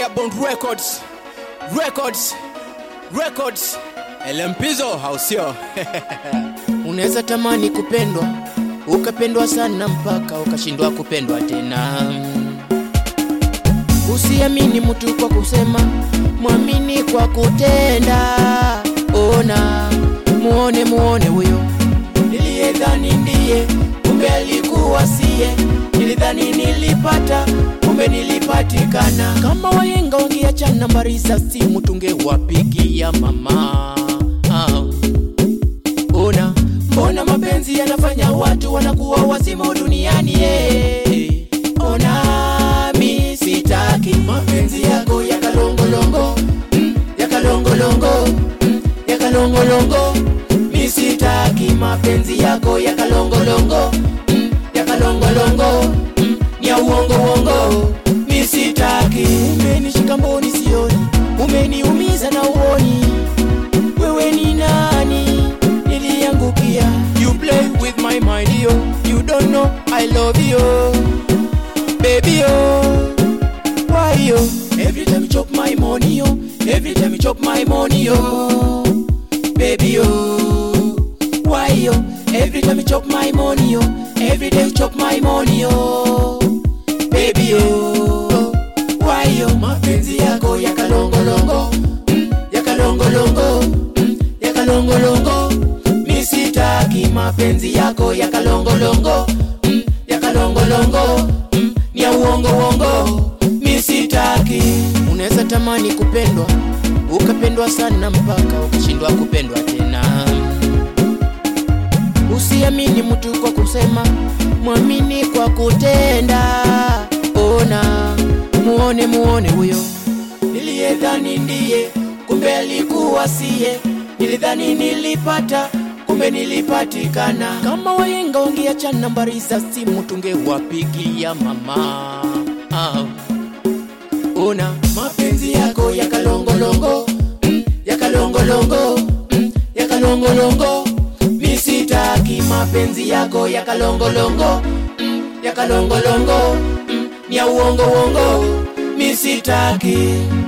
Airborne Records, Records, Records, LMPizo hausio Unaweza tamani kupendwa ukapendwa sana mpaka ukashindwa kupendwa tena. Usiamini mtu kwa kusema, mwamini kwa kutenda. Ona, muone muone huyo niliyedhani ndiye, kumbe alikuwa siye. Nilidhani nilipata, kumbe nilipatikana. Kama wahenga wangeacha nambari za simu, tungewapigia mama ah. Ona, mbona mapenzi yanafanya watu wanakuwa wazimu duniani eh. Ona, mi sitaki mapenzi yako ya kalongolongo mm, ya kalongolongo mm, ya kalongolongo mi sitaki mapenzi yako ya kalongolongo mm, ya kalongolongo mm, ni ya uongo uongo mi sitaki umenishika mboni sioni umeniumiza na uoni wewe ni nani niliangukia you play with my mind yo you don't know i love you baby yo why yo every time you chop my money yo every time you chop my money yo baby yo why yo every time you chop my money yo every day you chop my money yo baby yo why yo mapenzi yako ya kalongolongo mm, ya kalongolongo mm, ya kalongolongo mi sitaki mapenzi yako ya kalongolongo mm, ya kalongolongo mm, ni ya uongo uongo mi sitaki unaweza tamani kupendwa ukapendwa sana mpaka ukashindwa kupendwa tena usiamini mtu kwa kusema mwamini kwa kutenda ona muone muone huyo niliyedhani ndiye kumbe alikuwa siye nilidhani nilipata kumbe nilipatikana kama wahenga wangeacha nambari za simu tungewapigia mama ah. ona mapenzi yako ya kalongolongo mm, ya kalongolongo mm, ya kalongolongo mi sitaki mapenzi yako ya kalongolongo mm, ya kalongolongo mm, ni ya uongo uongo mi sitaki